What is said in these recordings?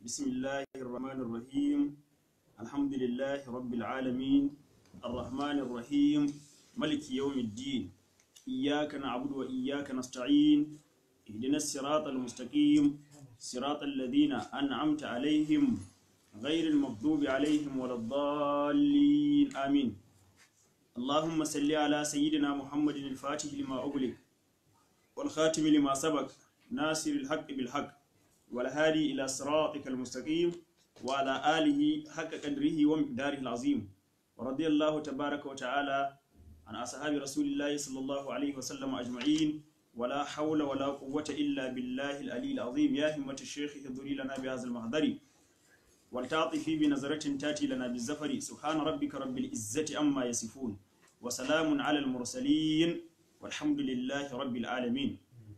بسم الله الرحمن الرحيم الحمد لله رب العالمين الرحمن الرحيم ملك يوم الدين إياك نعبد وإياك نستعين اهدنا الصراط المستقيم صراط الذين أنعمت عليهم غير المغضوب عليهم ولا الضالين آمين اللهم صل على سيدنا محمد الفاتح لما أغلق والخاتم لما سبق ناصر الحق بالحق والهادي إلى صراطك المستقيم وعلى آله حق قدره ومقداره العظيم ورضي الله تبارك وتعالى عن أصحاب رسول الله صلى الله عليه وسلم أجمعين ولا حول ولا قوة إلا بالله العلي العظيم يا همة الشيخ اهضري لنا بهذا المحضر والتعطفي بنظرة تاتي لنا بالزفر سبحان ربك رب العزة أما يصفون وسلام على المرسلين والحمد لله رب العالمين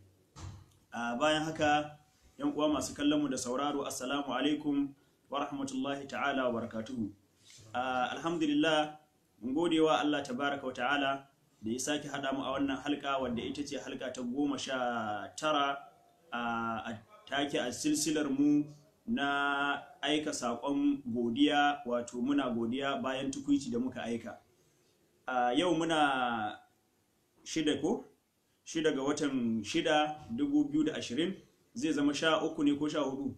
آه bayan haka yan uwa masu kallon mu da sauraro assalamu alaikum wa rahmatullahi ta'ala wa barakatuhu uh, alhamdulillah mun gode wa Allah tabaraka wa ta'ala da ya sake haɗa mu a wannan halka wadda ita ce halka ta goma sha tara a take a silsilar mu na aika saƙon godiya wato muna godiya bayan tukuici da muka aika uh, yau muna shida ko shida ga watan shida dubu biyu da ashirin zai zama sha uku ne ko sha hudu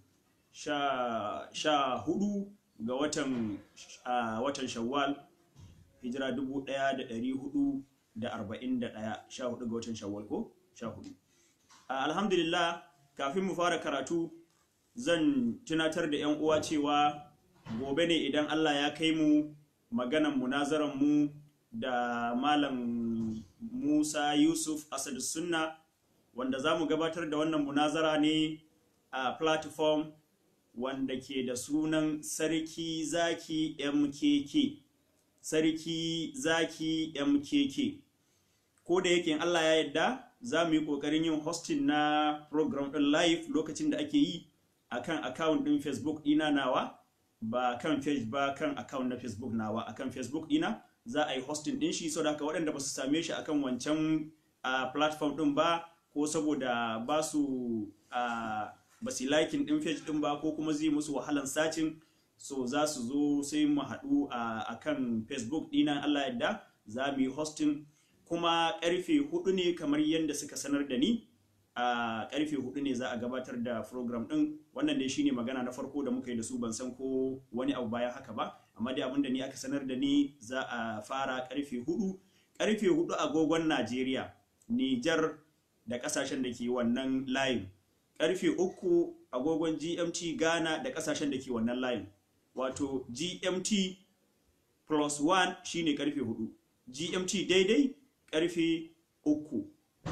sha hudu ga watan uh, watan shawwal hijira dubu daya da dari hudu da arba'in da daya sha hudu ga watan shawwal ko sha hudu uh, alhamdulillah kafin mu fara karatu zan tunatar da yan uwa cewa gobe ne idan allah ya kai mu maganan munazaran mu da malam musa yusuf asadu sunna wanda za mu gabatar da wannan munazara ne a platform wanda ke da sunan sarki zaki mkk sarki zaki mkk ko da yake allah ya yadda za mu yi kokarin yin hosting na program din live lokacin da ake yi akan account din facebook dina nawa ba kan page ba kan account na facebook nawa akan facebook dina za a yi hosting din shi so da haka waɗanda ba su same shi akan wancan uh, platform din ba ko saboda ba su uh, ba su likin din page din ba ko kuma zai musu wahalan sacin so za su zo sai mu haɗu a kan facebook ɗina allah yadda za mu yi hosting kuma ƙarfe hudu ne kamar yadda suka sanar da ni a ƙarfe hudu ne za a gabatar da program ɗin wannan dai shine magana na farko da muka yi da su ban san ko wani abu bayan haka ba amma dai abinda ni aka sanar da ni za a fara ƙarfe hudu ƙarfe hudu agogon najeriya nijar da kasashen da ke wannan layin karfe uku agogon gmt ghana da kasashen da ke wannan layin wato gmt plus 1 shine karfe hudu gmt daidai karfe uku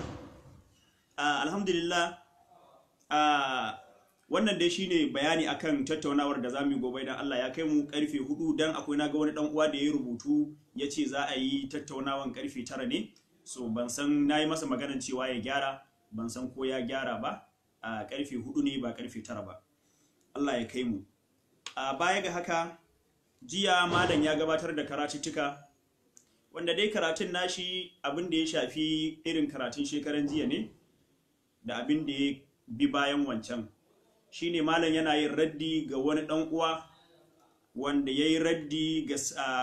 uh, alhamdulillah uh, wannan dai shine bayani akan tattaunawar da zamu yi gobe idan Allah ya kai mu karfe hudu dan akwai naga wani dan uwa da ya rubutu ya ce za a yi tattaunawan karfe tara ne so ban san na yi masa maganan cewa ya gyara ban san ko ya gyara ba a karfe hudu ne ba karfe tara ba Allah ya kai mu a baya ga haka jiya malam ya gabatar da karatuttuka wanda dai karatun nashi abin da ya shafi irin karatun shekaran jiya ne da abin da ya bi bayan wancan shine malam yana yin raddi ga wani dan uwa wanda ya yi raddi ga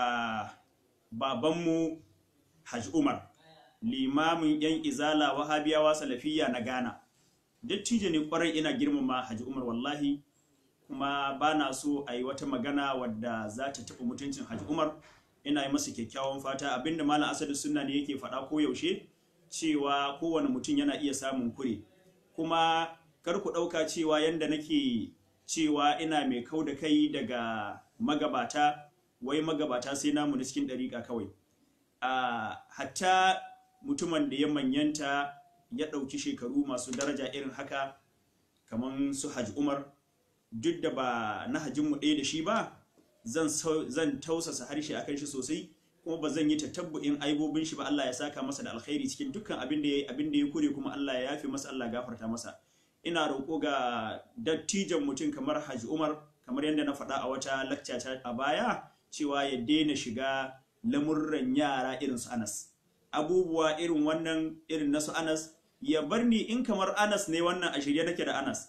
babanmu Hajj Umar limamin yan izala wahabiyawa salafiya na ghana dattijo ne kwarai ina girmama haji umar wallahi kuma ba na so a yi wata magana wadda za ta taɓa mutuncin haji umar ina yi masa kyakkyawan fata abinda malam asadu sunna ne yake faɗa ko yaushe cewa kowane mutum yana iya samun kure kuma kar ku ɗauka cewa yanda nake cewa ina mai kau da kai daga magabata wai magabata sai namu na cikin ɗariƙa kawai uh, hatta mutumin da ya manyanta ya ɗauki shekaru masu daraja irin haka kamar su hajji umar duk da ba na hajjinmu ɗaya da shi ba zan tausasa harshe a kan shi sosai kuma ba zan yi tatabbu'in aibobin shi ba Allah ya saka masa da alkhairi cikin dukkan abin da ya abin da ya kure kuma Allah ya yafe masa Allah gafarta masa ina roƙo ga dattijan mutum kamar Hajji Umar kamar yadda na faɗa a wata lakca a baya cewa ya daina shiga lamurran yara irin su Anas abubuwa irin wannan irin na su Anas ya bar ni in kamar Anas ne wannan a shirye nake da Anas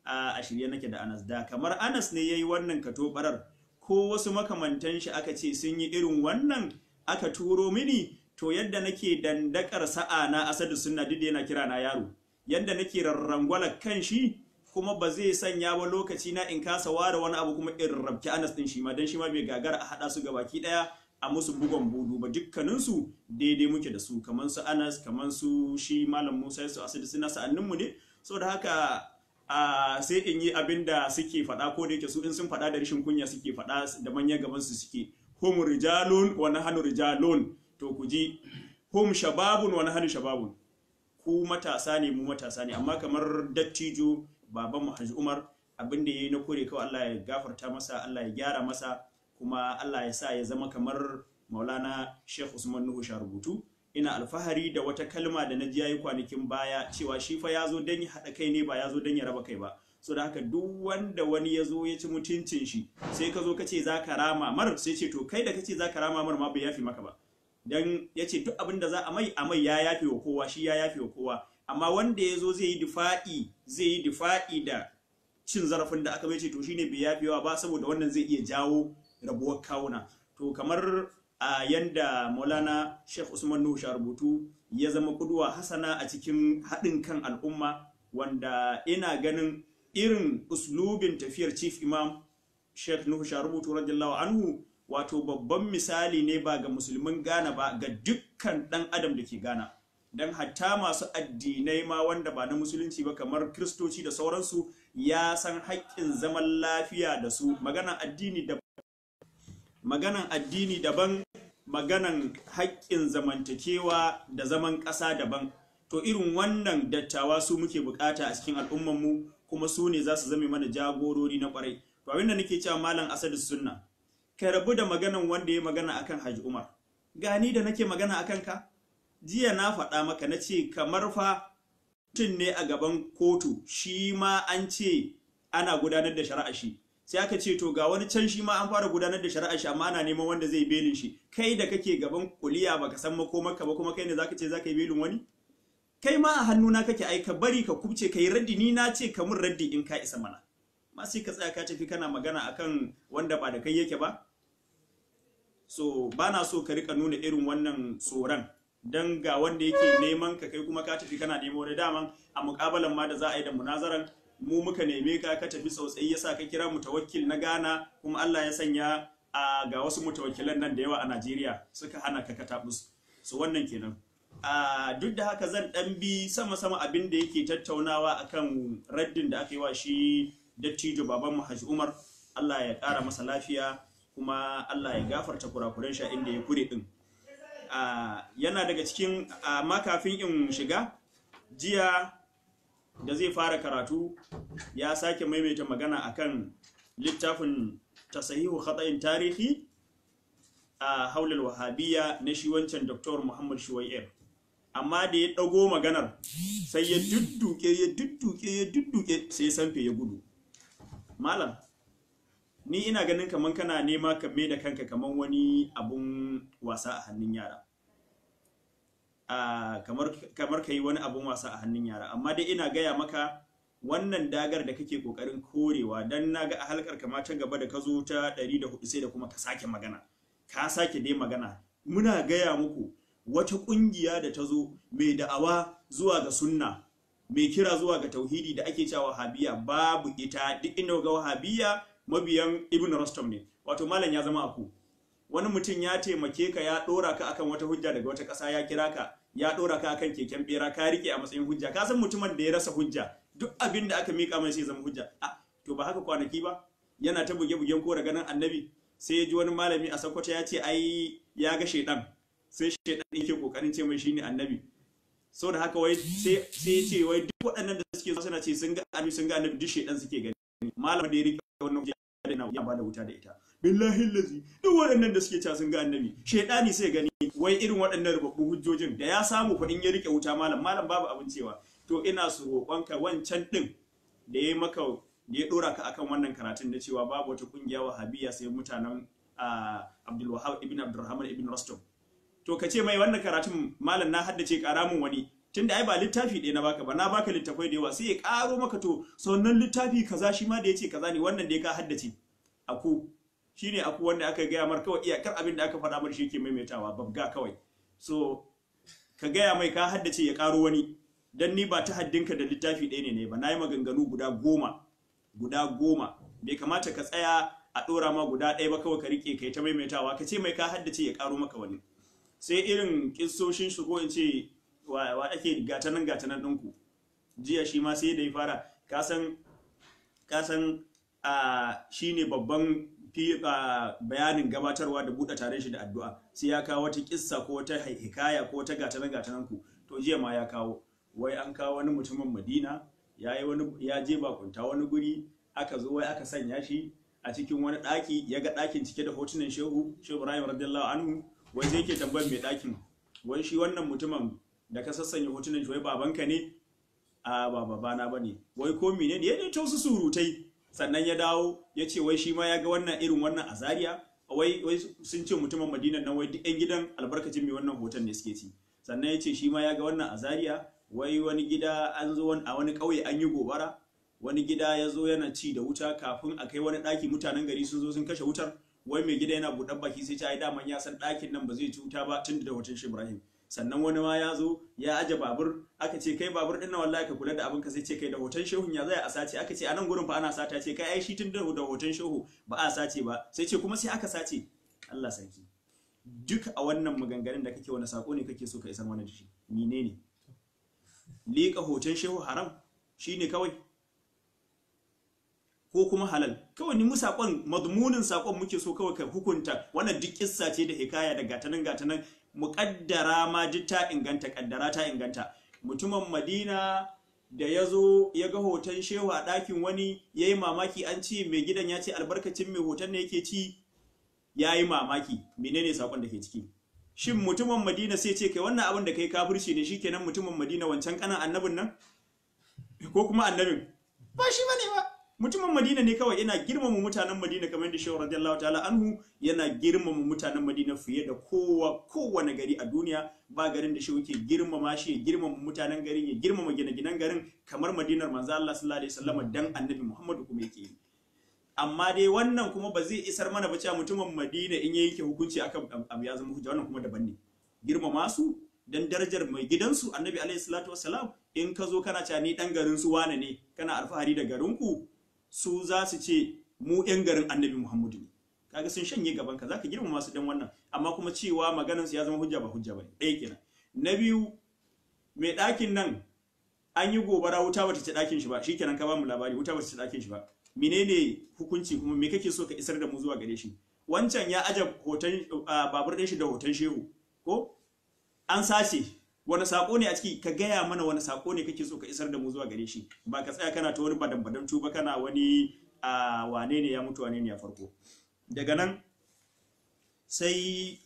a shirye nake da Anas da kamar Anas ne yayi wannan katobarar ko wasu makamantan shi aka ce sun yi irin wannan aka turo mini to yadda nake dandakar sa'a na asadu sunna duk yana kira na yaro yadda nake rarrangwala kan shi kuma ba zai sanya ba lokaci na in kasa ware wani abu kuma in rabki Anas din shi ma dan shi ma bai gagara a hada su gabaki daya a musu bugon budu ba dukkaninsu daidai muke da su kamar su Anas kamar su shi Malam Musa su asadu suna sa'anninmu ne saboda haka a sai in yi abin da suke faɗa ko da yake su in sun faɗa da rashin kunya suke faɗa da manyan gaban su suke hum rijalun wa nahnu rijalun to ku ji hum shababun wa nahnu shababun ku matasa ne mu matasa ne amma kamar dattijo baban mu Haji Umar abin da yayi na kore kawai Allah ya gafarta masa Allah ya gyara masa kuma Allah ya sa ya zama kamar Maulana Sheikh Usman Nuhu Sharubutu ina alfahari da wata kalma da na ji yayi kwanakin baya cewa shi fa ya zo don ya haɗa kai ne ba ya zo don ya raba kai ba so da haka duk wanda wani ya zo ya ci mutuncin shi sai ka zo ka ce za ka rama mar sai ce to kai da ka ce za ka rama mar ma bai yafi maka ba dan ya ce duk abin da za a mai a mai ya yafe wa kowa shi ya yafe wa kowa amma wanda ya zo zai yi difa'i zai yi difa'i da cin zarafin da aka bai ce to shine bai yafewa ba saboda wannan zai iya jawo rabuwar kawuna to kamar a yanda maulana sheikh usman nuhu rubutu ya zama kuduwa hasana a cikin haɗin kan al'umma wanda ina ganin irin uslubin tafiyar chief imam sheikh nuhu rubutu radiyallahu anhu wato babban misali ne ba ga musulmin ghana ba ga dukkan ɗan adam da ke ghana don hatta masu addinai ma wanda ba na musulunci ba kamar kristoci da sauransu ya san haƙƙin zaman lafiya da su maganan addini da maganan addini daban maganan haƙƙin zamantakewa da zaman ƙasa daban to irin wannan dattawa su muke bukata a cikin al'ummanmu kuma su ne za su zame mana jagorori na ƙwarai to abinda nake cewa malam asadu sunna ka rabu da maganan wanda ya magana akan haji umar gani da nake magana akan ka jiya na faɗa maka na ce kamar fa mutum ne a gaban kotu shi ma an ce ana gudanar da shari'a shi sai aka ce to ga wani can shi ma an fara gudanar da shari'a shi amma ana neman wanda zai belin shi kai da kake gaban kuliya baka san makomarka ba kuma kai ne zaka ce zaka yi belin wani kai ma a hannuna kake ai ka bari ka kubce ka yi raddi ni na ce ka mun raddi in ka isa mana ma sai ka tsaya ka tafi kana magana akan wanda ba da kai yake ba so bana so ka rika nuna irin wannan tsoron dan ga wanda yake neman ka kai kuma ka tafi kana neman wani daman a mukabalan ma da za a yi da munazaran mu muka neme ka ka tafi tsautsayi yasa ka kira mutawakkil na Ghana kuma Allah ya sanya a ga wasu mutawakkilan nan da yawa a Najeriya suka hana ka katabus so wannan kenan a duk da haka zan dan bi sama sama abin da yake tattaunawa akan raddin da aka yi wa shi dattijo baban mu Haji Umar Allah ya kara masa lafiya kuma Allah ya gafarta kurakuren shi inda ya kure din yana daga cikin amma kafin in shiga jiya da zai fara karatu ya sake maimaita magana akan littafin tasahihu khata'in tarihi a haular wahabiyya na shi wancan Dr. Muhammad Shuwair amma da ya dago maganar sai ya dudduke ya dudduke ya dudduke sai sanfe ya gudu malam ni ina ganin kaman kana nema ka da kanka kaman wani abun wasa a hannun yara Uh, kamar, kamar ka yi wani abun wasa a hannun yara amma dai ina gaya maka wannan dagar da kake kokarin korewa dan naga a halkar kama ta gaba da ka zo ta 104 sai da kuma ka sake magana ka sake dai magana muna gaya muku wata kungiya da ta zo mai da'awa zuwa ga sunna mai kira zuwa ga tauhidi da ake cewa wahabiya babu ita duk inda ga wahabiya mabiyan ibn rastam ne wato malam ya zama aku wani mutum ya taimake ka ya dora ka akan wata hujja daga wata ƙasa ya kira ka ya dora ka akan keken bera ka rike a matsayin hujja ka san mutumin da ya rasa hujja duk abin da aka mika mai sai zama hujja a to ba haka kwanaki ba yana ta buge bugen ko ganin annabi sai ya ji wani malami a sakwata ya ce ai ya ga shaidan sai shaidan yake kokarin ce mai shine annabi so da haka wai sai sai ce wai duk waɗannan da suke zuwa suna ce sun ga annabi sun ga annabi duk shaidan suke gani malamin da ya rike wannan hujja ya bada wuta da ita billahi lazi duk waɗannan da suke cewa sun ga annabi shaidani sai gani wai irin waɗannan rubabbun hujjojin da ya samu fa in ya rike wuta malam malam babu abin cewa to ina su roƙonka wancan din da ya maka da ya dora ka akan wannan karatun da cewa babu wata kungiya wahabiyya sai mutanen Abdul Wahab ibn Abdurrahman ibn Rostom to ka ce mai wannan karatun malam na haddace karamin wani tunda ai ba littafi ɗaya na baka ba na baka littafai da yawa sai ya ƙaro maka to sannan littafi kaza shi ma da yace kaza ne wannan da ya ka haddace aku shine aku wanda aka gaya mar kawai iyakar abin da aka faɗa mar shi yake maimaitawa babga kawai so ka gaya mai ka haddace ya ƙaro wani dan ni ba ta haddinka da littafi ɗaya ne ne ba na yi maganganu guda goma guda goma bai kamata ka tsaya a ɗora ma guda ɗaya ba kawai ka riƙe kai ta maimaitawa ka ce mai ka haddace ya ƙaro maka wani sai irin kissoshin shi ko in ce wa ake gatanan gatanan ɗinku jiya shi ma sai da ya fara kasan kasan a shine babban fi bayanin gabatarwa da buɗe tare shi da addu'a sai ya kawo wata kissa ko wata hikaya ko wata gatanan gatanan ku to jiya ma ya kawo wai an kawo wani mutumin Madina ya yi wani ya je bakunta wani guri aka zo wai aka sanya shi a cikin wani ɗaki ya ga ɗakin cike da hotunan shehu shehu Ibrahim radiyallahu anhu wai zai ke tambayar mai ɗakin wai shi wannan mutumin da ka sassanya hotunan shi wai babanka ne a ba babana bane wai ko menene ya ne to su surutai sannan ya dawo ya ce wai shi ma ya ga wannan irin wannan azariya wai wai sun ce mutumin Madina nan wai duk yan gidan albarkacin mai wannan hoton ne suke ci sannan ya ce shi ma ya ga wannan azariya wai wani gida an zo a wani ƙauye an yi gobara wani gida ya zo yana ci da wuta kafin a kai wani ɗaki mutanen gari sun zo sun kashe wutar wai mai gida yana buɗar baki sai ta yi daman ya san ɗakin nan ba zai ci wuta ba tun da hoton shi Ibrahim sannan wani ma ya zo ya aje babur aka ce kai babur ɗin nan wallahi ka kula da abin ka sai ce kai da hoton shehun ya zai a sace aka ce a nan gurin fa ana sata ce kai ai shi tun da hoton shehu ba a sace ba sai ce kuma sai aka sace Allah sarki duk a wannan maganganun da kake wani sako ne kake so ka isar mana da shi menene liƙa hoton shehu haram shine kawai ko kuma halal kawai ni mu sakon madmunin sakon muke so kawai ka hukunta wannan duk kissa ce da hikaya da gatanan gatanan muƙaddara ma duk ta inganta kaddara ta inganta mutumin Madina da ya zo ya ga hoton shehu a ɗakin wani ya yi mamaki an ce mai gidan ya ce albarkacin mai hoton ne yake ci ya yi mamaki menene sakon da ke ciki shin mutumin Madina sai ce kai wannan abin da kai kafirci ne shikenan mutumin Madina wancan kanan annabin nan ko kuma annabin ba shi bane ba mutumin Madina ne kawai yana girmama mutanen Madina kamar da Shehu radiyallahu ta'ala anhu yana girmama mutanen Madina fiye da kowa kowane gari a duniya ba garin da Shehu ke girmama shi ya girmama mutanen garin ya girmama gine-ginen garin kamar Madinar manzo Allah sallallahu alaihi wasallam dan Annabi Muhammadu kuma yake yi amma dai wannan kuma ba zai isar mana ba cewa mutumin Madina in ya yanke hukunci akan abu ya zama hujja wannan kuma daban ne girmama su dan darajar mai gidansu Annabi alaihi salatu wassalam in ka zo kana cewa ni dan garin su wane ne kana alfahari da garinku su za su ce mu 'yan garin annabi Muhammadu ne kaga sun shanye gaban ka zaka girmama su dan wannan amma kuma cewa maganar su ya zama hujja ba hujja bane ɗaya kenan na biyu mai ɗakin nan an yi gobara wuta bata ci ɗakin shi ba shikenan ka ba mu labari wuta bata ci ɗakin shi ba menene hukunci kuma me kake so ka isar da mu zuwa gare shi wancan ya aje hoton babur ɗin shi da hoton shehu ko an sace wani sako ne a ciki ka gaya mana wani sako ne kake so ka isar da mu zuwa gare shi ba ka tsaya kana ta wani badan badan ba kana wani a wane ne ya mutu wane ne ya farko daga nan sai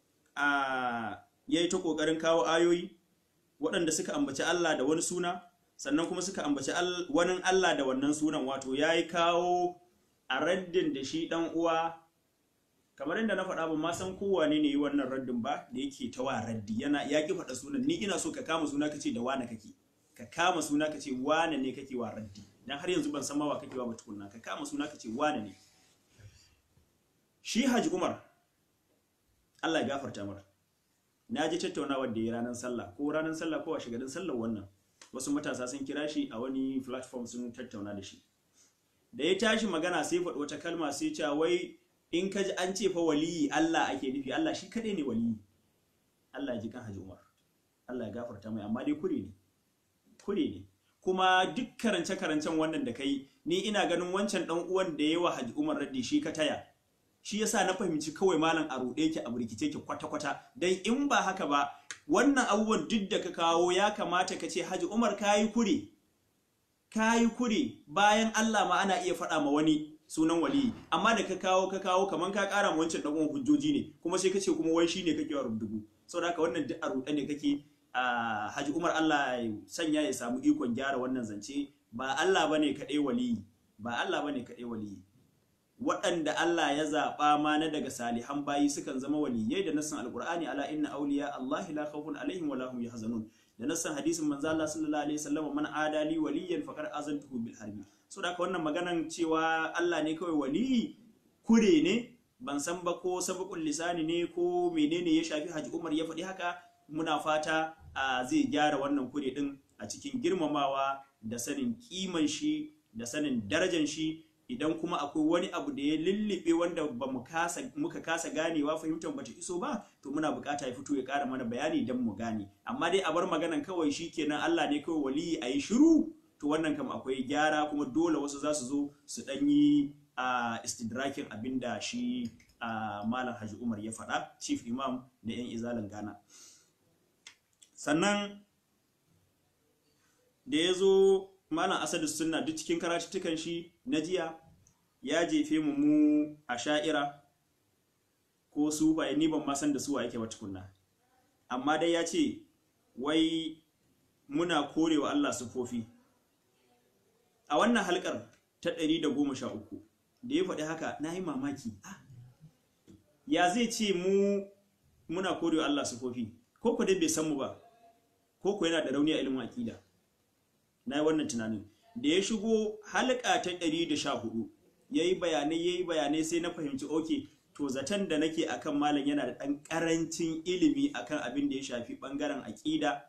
a yayi ta kokarin kawo ayoyi waɗanda suka ambaci Allah da wani suna sannan kuma suka ambaci wani Allah da wannan sunan wato yayi kawo a raddin da shi dan uwa kamar yadda na faɗa ba ma san kowane ne yi wannan raddin ba da yake ta wa raddi yana ya ki faɗa sunan ni ina so ka kama suna kace da wane kake ka kama suna kace wane ne kake wa raddi dan har yanzu ban san ma wa kake wa ba tukunna ka kama suna kace wane ne shi Haji Umar Allah ya gafarta mara na ji tattaunawar da ya ranar sallah ko ranar sallah ko a shigarin sallar wannan wasu matasa sun kira shi a wani platform sun tattauna da shi da ya tashi magana sai faɗi wata kalma sai cewa wai in ka ji an ce fa waliyi Allah ake nufi Allah shi kadai ne waliyi Allah ya ji kan Haji Umar Allah ya gafarta mai amma dai kure ne kure ne kuma duk karance karancen wannan da kai ni ina ganin wancan dan uwan da yawa Haji Umar raddi shi ka taya shi yasa na fahimci kawai malam a ruɗe ki a burkice ki kwata kwata dan in ba haka ba wannan abubuwan duk da ka kawo ya kamata ka ce Haji Umar kayi kure kayi kure bayan Allah ma ana iya faɗa ma wani sunan waliyi amma da ka kawo ka kawo kaman ka kara ma wancan dan hujjoji ne kuma sai kace kuma wai shine kake wa rubdugu saboda haka wannan duk a ruɗe ne kake a Haji Umar Allah ya sanya ya samu ikon gyara wannan zance ba Allah bane kaɗai waliyi ba Allah bane kaɗai waliyi waɗanda Allah ya zaɓa ma na daga salihan bayi sukan zama waliyai da nassin alqur'ani ala inna awliya Allah la khawfun alaihim wa la hum yahzanun da nassan hadisin manzo Allah sallallahu alaihi wasallam man adali waliyan faqad azantuhu bil harbi so da wannan maganan cewa Allah ne kawai wali kure ne ban san ba ko sabqul lisani ne ko menene ya shafi Haji Umar ya faɗi haka muna fata zai gyara wannan kure din a cikin girmamawa da sanin kiman shi da sanin darajan shi idan kuma akwai wani abu da ya lullube wanda ba mu kasa muka kasa ganewa fahimtar bata iso ba to muna bukata ya fito ya kara mana bayani dan mu gane amma dai a bar maganan kawai shikenan Allah ne kawai wali a yi shiru to wannan kam akwai gyara kuma dole wasu za su zo su dan yi a istidrakin abinda shi a malam Haji Umar ya faɗa chief imam na yan izalin Ghana sannan da ya zo malam asadu sunna duk cikin karatuttukan shi na jiya ya jefe mu mu a sha'ira ko su ba ni ban ma san da su wa yake ba tukunna amma dai ya ce wai muna korewa Allah sufofi a wannan halkar ta 113 da ya faɗi haka na yi mamaki ya zai ce mu muna korewa Allah sufofi ko ku dai bai san mu ba ko ku yana da rauni a ilimin aƙida na yi wannan tunanin da ya shigo halka ta 114 ya yi bayanai ya yi bayanai sai na fahimci oke to zaton da nake akan malam yana da ɗan ƙarancin ilimi akan abin da ya shafi ɓangaren aƙida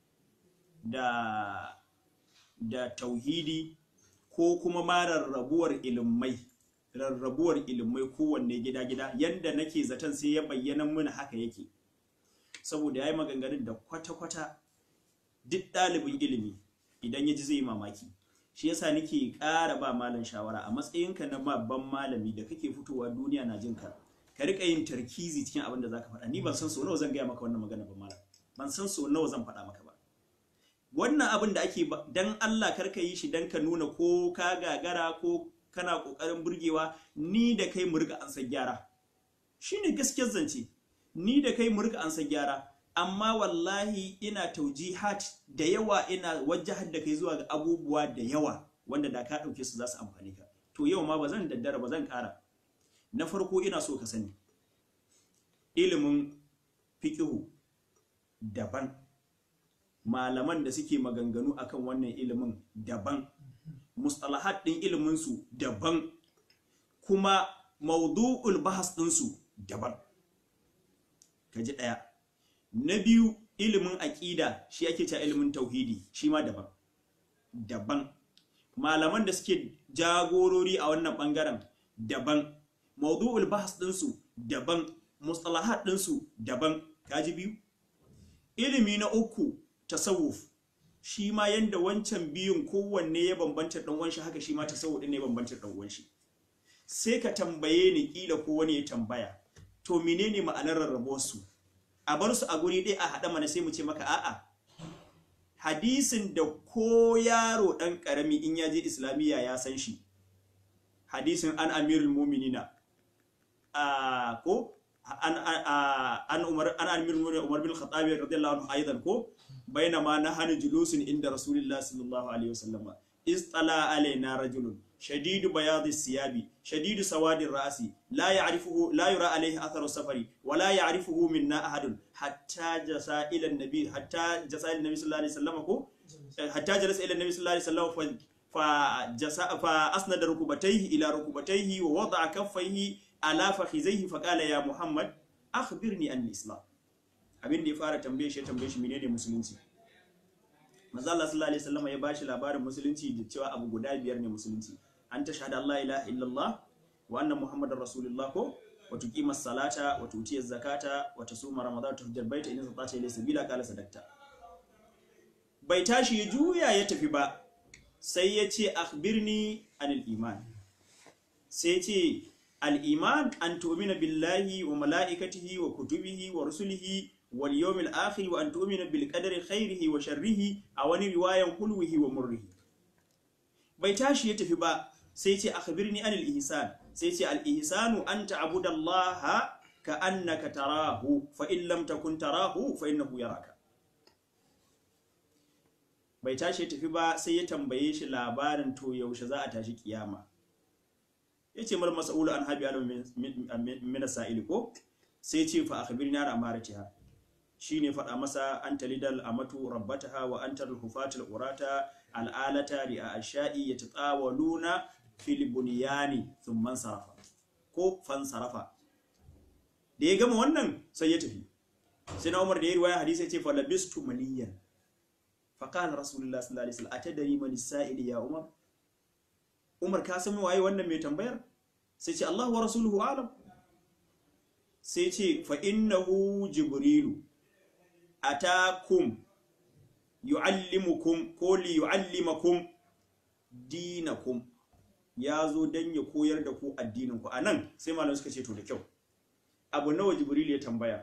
da da tauhidi ko kuma ma rarrabuwar ilimai rarrabuwar ilimai kowanne gida-gida yadda nake zaton sai ya bayyana mana haka yake saboda ya yi maganganun da kwata-kwata duk ɗalibin ilimi idan ya ji zai yi mamaki shi yasa nake ƙara ba malam shawara a matsayinka na babban malami da kake fitowa duniya na jinka ka rika yin tarkizi cikin abin da zaka faɗa ni ban san so nawa zan gaya maka wannan magana ba malam ban san so nawa zan faɗa maka ba wannan abin da ake dan Allah karka yi shi dan ka nuna ko ka gagara ko kana kokarin burgewa ni da kai mu riga an san gyara shine gaskiyar zance ni da kai mu riga an san gyara amma wallahi ina taujihat da yawa ina wajahar da kai zuwa ga abubuwa da yawa wanda da ka ɗauke su za su amfani ka to yau ma ba zan daddara ba zan ƙara na farko ina so ka sani ilimin fiƙihu daban malaman da suke maganganu akan wannan ilimin daban mustalahat ɗin iliminsu daban kuma maudu'ul bahas ɗinsu daban ka ji ɗaya na biyu ilimin aƙida shi ake cewa ilimin tauhidi shi ma daban daban malaman da suke jagorori a wannan ɓangaren daban maudu'ul bahas ɗinsu daban mustalahat ɗinsu daban kaji biyu ilimi na uku tasawuf shi ma yanda wancan biyun kowanne ya bambanta ɗan uwan shi haka shi ma tasawuf ɗin ne ya bambanta ɗan uwan shi sai ka tambaye ni kila ko wani ya tambaya to menene ma'anar rarrabuwar su a bar su a guri ɗaya a haɗa mana sai mu ce maka a'a hadisin da ko yaro ɗan ƙarami in ya je islamiyya ya san shi hadisin an amirul muminina a ko an an umar an amirul muminina umar bin khattab radiyallahu anhu aidan ko bainama nahanu julusun inda rasulullah sallallahu alaihi wasallam istala alaina rajulun شديد بياض الثياب شديد سواد الرأس لا يعرفه لا يرى عليه أثر السفر ولا يعرفه منا أحد حتى جلس إلى النبي حتى جلس إلى النبي صلى الله عليه وسلم حتى جلس إلى النبي صلى الله عليه وسلم فجس فأسند ركبتيه إلى ركبتيه ووضع كفيه على فخذيه فقال يا محمد أخبرني عن الإسلام abin da ya fara tambaye shi tambaye shi menene musulunci manzo Allah sallallahu alaihi wasallam ya bashi labarin musulunci da cewa abu guda biyar ne musulunci an ta shahada Allah ilaha illallah wa anna muhammadar rasulullah ko wa tuqima salata wa tuti zakata wa tasuma ramadan wa tuhajjal baita in zata ila sabila qala sadaqta bai tashi ya juya ya tafi ba sai ya ce akhbirni anil iman sai ya ce al iman an tu'mina billahi wa malaikatihi wa kutubihi wa rusulihi wal yawmil akhir wa an tu'mina bil qadari khairihi wa sharrihi a wani riwayan hulwihi wa murrihi bai tashi ya tafi ba sai ce akhbirni anil ihsan sai ce al ihsanu an ta'budallaha ka annaka tarahu fa in lam takun tarahu fa innahu yaraka bai tashi ya tafi ba sai ya tambaye shi labarin to yaushe za a tashi kiyama yace mal mas'ulu an habi alam min sa'ili ko sai ce fa akhbirni an amaratiha shine faɗa masa anta lidal amatu rabbataha wa anta al-hufatul urata al'alata li ashai yatatawaluna fil bunyani thumma sarafa ko fan sarafa da ya gama wannan sai ya tafi sai na Umar da ya riwaya hadisi ya ce fa labistu maliyan fa qala rasulullah sallallahu alaihi wasallam atadari man sa'il ya Umar Umar ka san waye wannan mai tambayar sai ce Allah wa rasuluhu alam sai ce fa innahu jibrilu atakum yu'allimukum ko li yu'allimakum dinakum ya zo dan ya koyar da ku addinin ku anan sai malamai suka ce to da kyau abu nawa jibril ya tambaya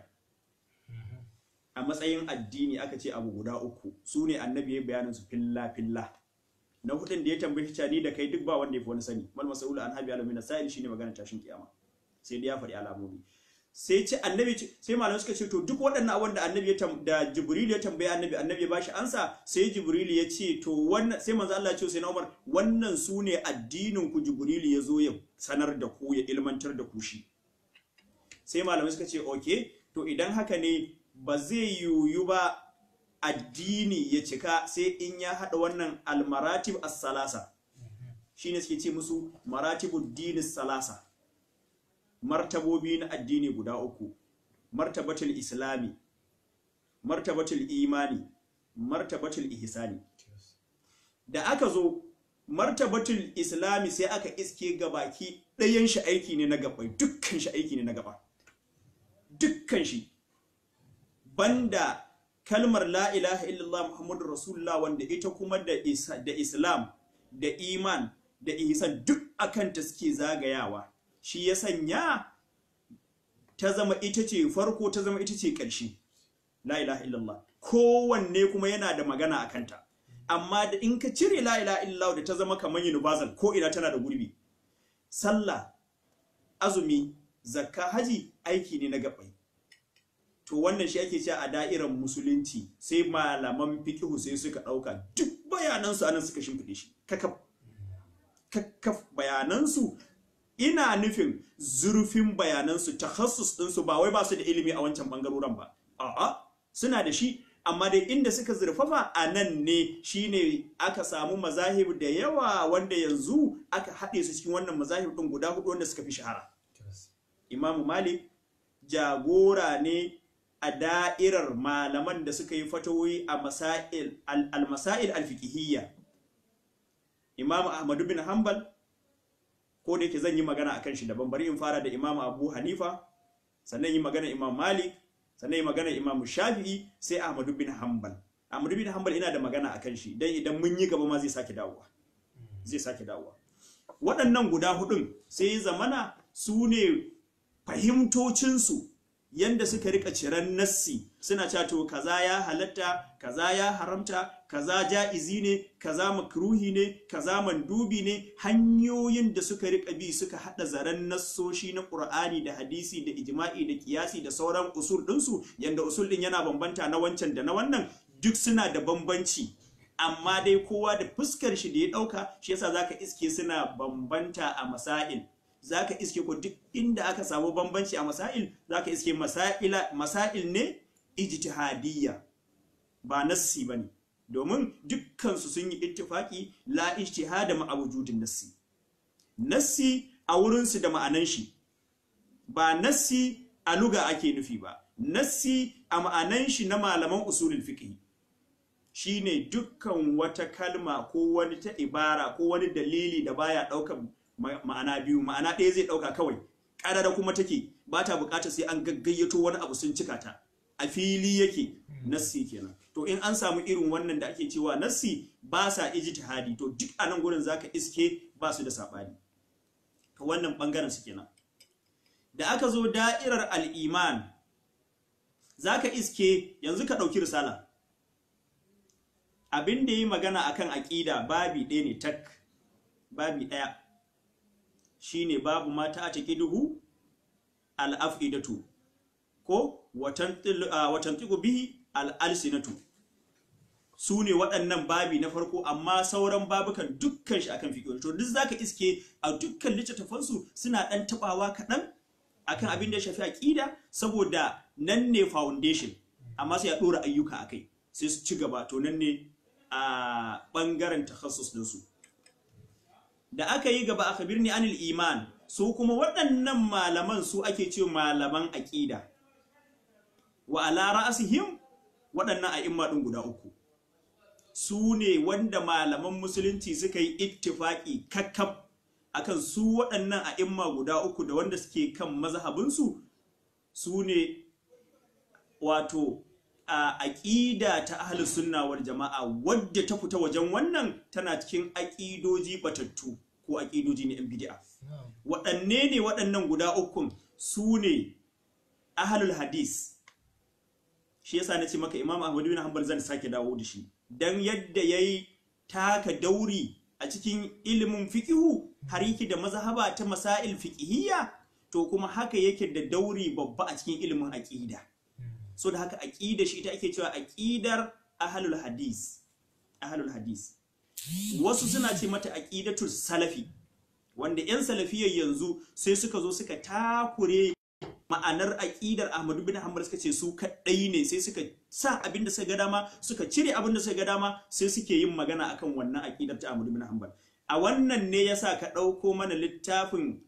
a matsayin addini aka ce abu guda uku su ne annabi ya bayanin su filla filla na hudun da ya tambaye shi ni da kai duk ba wanda ya fi wani sani mal masaulu an habi alamina sa'il shine magana tashin kiyama sai dai ya faɗi alamomi sai ce annabi sai malamai suka ce to duk waɗannan abin da annabi ya da jibril ya tambaye annabi annabi ya bashi ansa sai jibril ya ce to wannan sai manzo Allah ya ce sai na Umar wannan su ne addinin ku jibril ya zo ya sanar da ku ya ilmantar da ku shi sai malamai suka ce okay to idan haka ne ba zai yiwu ba addini ya cika sai in ya haɗa wannan almaratib as-salasa shine suke ce musu maratibud din salasa martabobi na addini guda uku martabatul islami martabatul imani martabatul ihsani da aka zo martabatul islami sai aka iske gabaki ɗayan shi aiki ne na gabai dukkan shi aiki ne na gaba dukkan shi banda kalmar la ilaha illallah muhammadur rasulullah wanda ita kuma da da islam da iman da ihsan duk akan ta suke zagayawa shi ya sanya ta zama ita ce farko ta zama ita ce ƙarshe la ilaha illallah kowanne kuma yana da magana a kanta amma da in ka cire la ilaha illallah da ta zama kamar universal ko ina tana da gurbi sallah azumi zakka haji aiki ne na gabai to wannan shi ake cewa a da'irar musulunci sai malaman fiqhu sai suka dauka duk bayanansu anan suka shimfide shi kakaf kakaf bayanansu ina nufin zurfin bayanansu takhassus ɗinsu ba wai ba su da ilimi a wancan bangaroren ba a'a suna da shi amma dai inda suka zurfafa a nan ne shine aka samu mazahib da yawa wanda yanzu aka haɗe su cikin wannan mazahib ɗin guda hudu wanda suka fi shahara imamu malik jagora ne a da'irar malaman da suka yi fatawoyi a masail al-masail al-fiqhiyya imamu ahmadu bin hanbal ko da yake zan yi magana akan shi daban bari in fara da imamu abu hanifa sannan yi magana imam malik sannan yi magana imam shafi'i sai ahmadu bin hanbal ahmadu bin hanbal ina da magana akan shi dan idan mun yi gaba ma zai sake dawowa zai sake dawowa waɗannan guda hudun sai zamana su ne fahimtocinsu yanda suka rika ciran nassi suna cewa to kaza ya halatta kaza ya haramta kaza ja'izi ne kaza makruhi ne kaza mandubi ne hanyoyin da suka rika bi suka hada zaren nassoshi na Qur'ani da hadisi da ijma'i da kiyasi da sauran usul ɗinsu yanda usul ɗin yana bambanta na wancan da na wannan duk suna da bambanci amma dai kowa da fuskar shi da ya ɗauka shi yasa zaka iske suna bambanta a masail zaka iske ko duk inda aka samu bambanci a masail zaka iske masaila masail ne ijtihadiyya ba nassi bane domin dukkansu sun yi ittifaki la ijtihada ma wujudin nassi nassi a wurin su da ma'anan shi ba nassi a luga ake nufi ba nassi a ma'anan shi na malaman usulul fiqh shine dukkan wata kalma ko wani ta ibara ko wani dalili da baya ɗaukar ma'ana biyu ma'ana ɗaya zai ɗauka kawai ƙarara kuma take ba ta buƙatar sai an gaggayyato wani abu sun cika ta a fili yake nassi kenan to in an samu irin wannan da ake cewa nassi ba sa ijtihadi to duk a nan gurin zaka iske ba su da sabani to wannan bangaren su kenan da aka zo da'irar al-iman zaka iske yanzu ka ɗauki risala abin da yi magana akan aƙida babi ɗaya ne tak babi ɗaya shine babu mata a taqiduhu al-afidatu ko watan tiku bihi al-alsinatu su ne waɗannan babi na farko amma sauran babukan dukkan shi akan fiƙo to duk zaka iske a dukkan littattafansu suna ɗan taɓawa kaɗan akan abin da ya shafi aƙida saboda nan ne foundation amma sai a ɗora ayyuka a kai sai su ci gaba to nan ne a ɓangaren takhassus ɗinsu da aka yi gaba aka birni anil iman su kuma waɗannan malaman su ake ce malaman aƙida wa ala ra'asihim waɗannan a'imma ɗin guda uku su ne wanda malaman musulunci suka yi ittifaki kakkaf akan su waɗannan a'imma guda uku da wanda suke kan mazhabinsu su ne wato a aƙida ta ahlus sunna wal jama'a wadda ta fita wajen wannan tana cikin aƙidoji batattu ko aƙidoji na yan bid'a waɗanne ne waɗannan guda ukun su ne ahlul hadis shi yasa na ce maka imam ahmad bin hanbal zan sake dawo da shi dan yadda yayi taka dauri a cikin ilimin fiqihu har yake da mazhaba ta masail fiqhiyya to kuma haka yake da dauri babba a cikin ilimin aqida so da haka aqida shi ita ake cewa aqidar ahlul hadis ahlul hadis wasu suna ce mata aqidatul salafi wanda yan salafiyyar yanzu sai suka zo suka takure ma'anar aƙidar Ahmadu bin Hanbal suka ce su kaɗai ne sai suka sa abin da suka ga dama suka cire abin da suka ga dama sai suke yin magana akan wannan aƙidar ta Ahmadu bin Hanbal a wannan ne yasa ka ɗauko mana littafin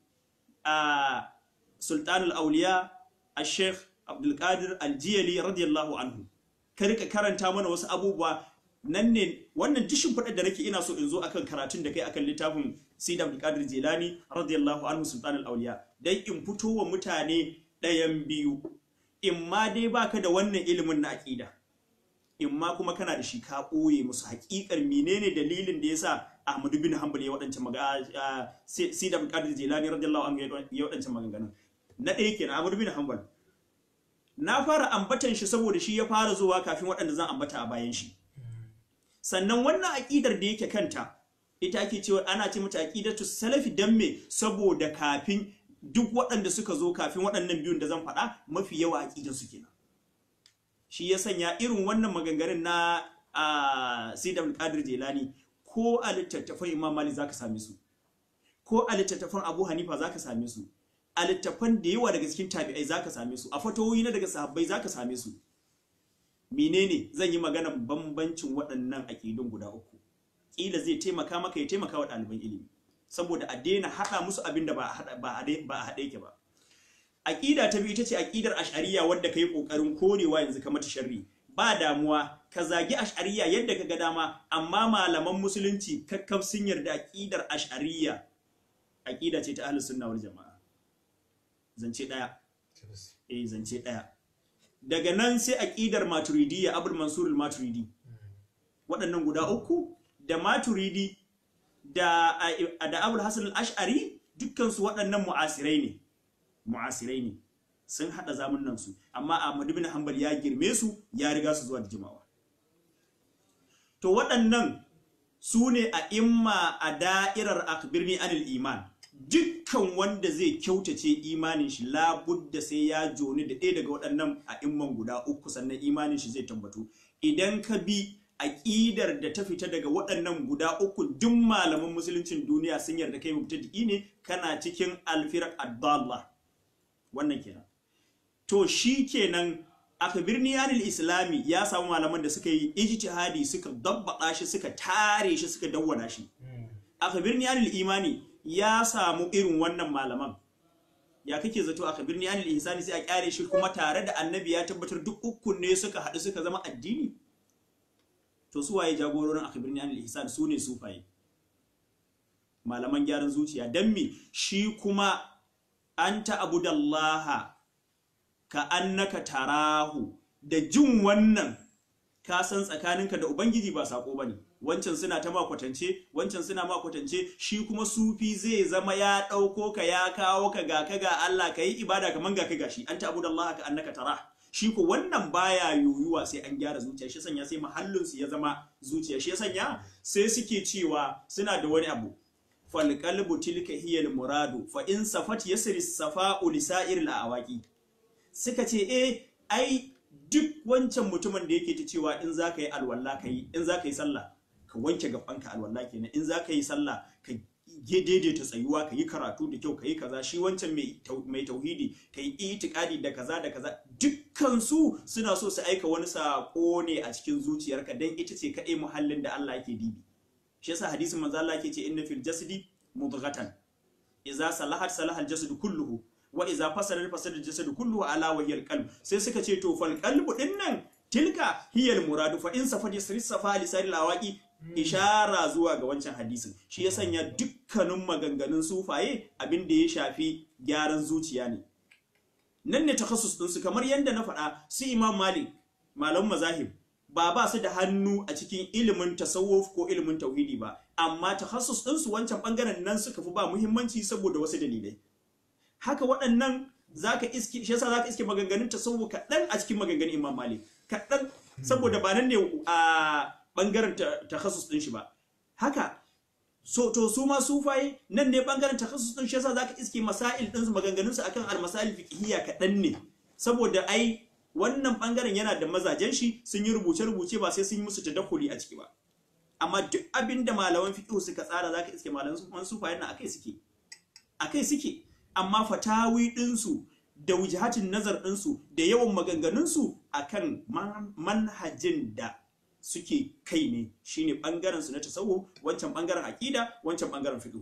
a Sultanul Auliya a Sheikh Abdul Qadir Al-Jiyali radiyallahu anhu ka rika karanta mana wasu abubuwa nan ne wannan dishin faɗar da nake ina so in zo akan karatun da kai akan littafin Sayyid Abdul Qadir Jilani radiyallahu anhu Sultanul Auliya dan in fito wa mutane ɗayan biyu in ma dai baka da wannan ilimin na aƙida in ma kuma kana da shi ka ɓoye musu haƙiƙar menene dalilin da yasa Ahmadu bin Hanbal ya waɗancan magana Sayyid Abdul Qadir Jilani radiyallahu anhu ya waɗancan maganganun na ɗaya kenan Ahmadu bin Hanbal na fara ambatan shi saboda shi ya fara zuwa kafin waɗanda zan ambata a bayan shi sannan wannan aƙidar da yake kanta ita ake cewa ana ce mata aqidatu salafi dan me saboda kafin duk waɗanda suka zo kafin waɗannan biyun da zan faɗa mafi yawa aqidan su kenan shi ya sanya irin wannan maganganun na a Sayyid Abdul Qadir Jilani ko a littattafan Imam Malik zaka same su ko a littattafan Abu Hanifa zaka same su a littattafan da yawa daga cikin tabi'ai zaka same su a fatawoyi na daga sahabbai zaka same su menene zan yi magana bambancin waɗannan aƙidun guda uku ƙila zai taimaka maka ya taimaka wa ɗaliban ilimi saboda a daina haɗa musu abin da ba a haɗe yake ba aƙida ta biyu ita ce aƙidar ash'ariya wadda ka yi ƙoƙarin korewa yanzu ka mata sharri ba damuwa ka zagi ash'ariya yadda ka ga dama amma malaman musulunci kakkaf sun yarda aƙidar ash'ariya aƙida ce ta ahlus sunna wal jama'a zance ɗaya eh zance ɗaya daga nan sai aƙidar maturidiyya abul mansur al-maturidi waɗannan guda uku da maturidi da da abul hasan al-ash'ari dukkan su waɗannan mu'asirai ne mu'asirai ne sun hada zamanin su amma Ahmad ibn Hanbal ya girme su ya riga su zuwa da jimawa to waɗannan su ne a imma a da'irar akbirni anil iman dukkan wanda zai kyautace imanin shi labudda sai ya joni da ɗaya daga waɗannan a imman guda uku sannan imanin shi zai tabbatu idan ka bi aƙidar da ta fita daga waɗannan guda uku duk malaman musuluncin duniya sun yarda kai mubtadi ne kana cikin alfirar addallah wannan kenan to shi kenan akbirni anil islami ya samu malaman da suka yi ijtihadi suka dabbaɗa shi suka tare shi suka dawwana shi akbirni anil imani ya samu irin wannan malaman ya kake zato a kabirni anil ihsani sai a kyare shi kuma tare da annabi ya tabbatar duk ukun ne suka haɗu suka zama addini to su waye jagororin a kabirni anil ihsani su ne sufaye malaman gyaran zuciya dan me shi kuma anta abudallaha ka annaka tarahu da jin wannan ka san tsakaninka da ubangiji ba sako bane wancan suna ta makwatance wancan suna makwatance shi kuma sufi zai zama ya ɗauko ka ya kawo ka ga ka ga Allah ka yi ibada kaman ga ka gashi an ta'budu Allah ka annaka tara shi ko wannan baya yoyuwa sai an gyara zuciya shi sanya sai mahallin su ya zama zuciya shi sanya sai suke cewa suna da wani abu fal qalbu tilka hiya al muradu fa in safat yasri safa'u li sa'ir al awaqi suka ce eh ai duk wancan mutumin da yake ta cewa in za ka yi alwala ka yi in za ka yi sallah ka wanke gabanka alwala kenan in za ka yi sallah ka daidaita tsayuwa ka yi karatu da kyau ka yi kaza shi wancan mai tauhidi ka yi itikadi da kaza da kaza dukkansu suna so su aika wani sako ne a cikin zuciyarka dan ita ce kaɗai muhallin da Allah yake dibi shi yasa hadisin manzo Allah yake ce inna fil jasadi mudghatan idza salahat salaha al jasadu kulluhu wa idza fasada fasada al jasadu kulluhu ala wa hiya qalb sai suka ce to fal qalbu dinnan tilka hiya al muradu fa in safa yasri safa lisari lawaqi ishara zuwa ga wancan hadisin shi ya sanya dukkanin maganganun sufaye abin da ya shafi gyaran zuciya ne nan ne takassus ɗinsu kamar yadda na faɗa su imam malik malam mazahib ba ba su da hannu a cikin ilimin tasawuf ko ilimin tauhidi ba amma takassus ɗinsu wancan ɓangaren nan suka fi ba muhimmanci saboda wasu dalilai haka waɗannan zaka iske shi yasa zaka iske maganganun tasawuf kaɗan a cikin maganganun imam malik kaɗan saboda ba nan ne a bangaren takhasus din shi ba haka so to su ma sufaye nan ne bangaren takhasus din shi yasa zaka iske masail din su maganganun su akan al-masail fiqhiyya kadan ne saboda ai wannan bangaren yana da mazajen shi sun yi rubuce rubuce ba sai sun yi musu tadakkuli a ciki ba amma duk abin da malaman fiqh suka tsara zaka iske malaman sufaye nan akai suke akai suke amma fatawi din su da wujahatin nazar din su da yawan maganganun su akan manhajin da suke kai ne shine bangaren su na tasawuf wancan bangaren aqida wancan bangaren fiqh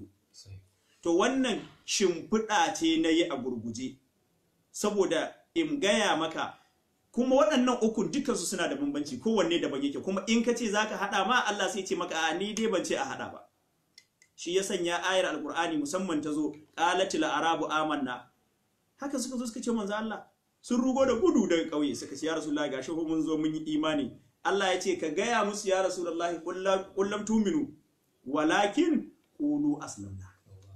to wannan shimfiɗa ce na yi a gurguje saboda in gaya maka kuma waɗannan ukun dukansu suna da bambanci kowanne daban yake kuma in ka ce zaka haɗa ma Allah sai ce maka a ni dai ban ce a haɗa ba shi ya sanya ayar alqur'ani musamman ta zo qalatil arabu amanna haka suka zo suka ce manzo Allah sun rugo da gudu daga ƙauye suka ce ya rasulullahi gashi mun zo mun yi imani Allah ya ce ka gaya musu ya Rasulullahi kullum tuminu walakin qulu aslamna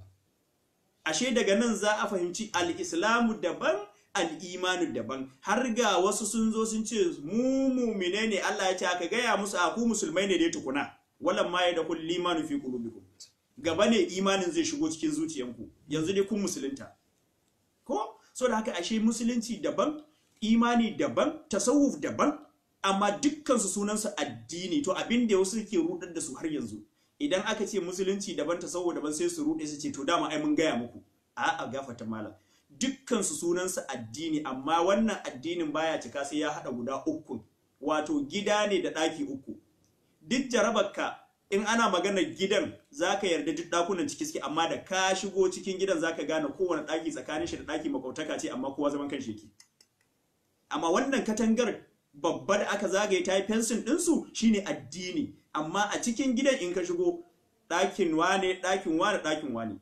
ashe daga nan za a fahimci al-islamu daban al-imanu daban har ga wasu sun zo sun ce mu mu'mine ne Allah ya ce ka gaya musu a ku musulmai ne dai tukuna wallan ma ya dakul limanu fi qulubikum gaba ne imanin zai shigo cikin zuciyanku yanzu dai kun musulunta ko so da haka ashe musulunci daban imani daban tasawuf daban amma dukkansu sunansu addini to abin da wasu ke rudar da su har yanzu idan aka ce musulunci daban ta saboda daban sai su rude su ce to dama ai mun gaya muku a a gafata malam dukkansu sunansu addini amma wannan addinin baya cika sai ya hada guda uku wato gida ne da daki uku duk jarabarka in ana maganar gidan zaka yarda duk dakunan ciki suke amma da ka shigo cikin gidan zaka gane kowane daki tsakanin shi da daki makautaka ce amma kowa zaman kan shi amma wannan katangar babba da aka zagaye ta yi fensin ɗinsu shine addini amma a cikin gidan in ka shigo ɗakin wane ɗakin wane ɗakin wane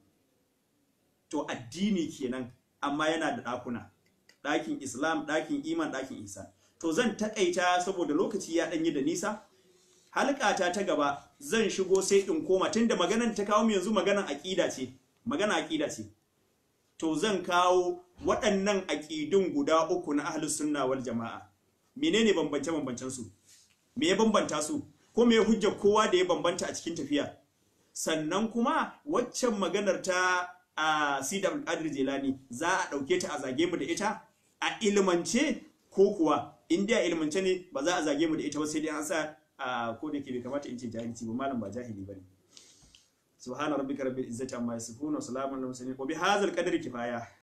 to addini kenan amma yana da ɗakuna ɗakin islam ɗakin iman ɗakin isa to zan taƙaita saboda lokaci ya ɗanyi da nisa halkata ta gaba zan shigo sai in koma tunda maganan ta kawo yanzu maganan aƙida ce magana aƙida ce to zan kawo waɗannan aƙidun guda uku na ahlus sunna wal jama'a menene bambance bambancen su me ya bambanta su ko me hujjar kowa da ya bambanta a cikin tafiya sannan kuma waccan maganar ta a Sida Qadir Jilani za a dauke ta a zage mu da ita a ilmance ko kuwa in dai a ilmance ne ba za a zage mu da ita ba sai dai an sa ko da ke bai kamata in ce jahilci ba malam ba jahili bane subhana rabbika rabbil izzati amma yasifun wa salamun alal mursalin wa bihadzal qadri kifaya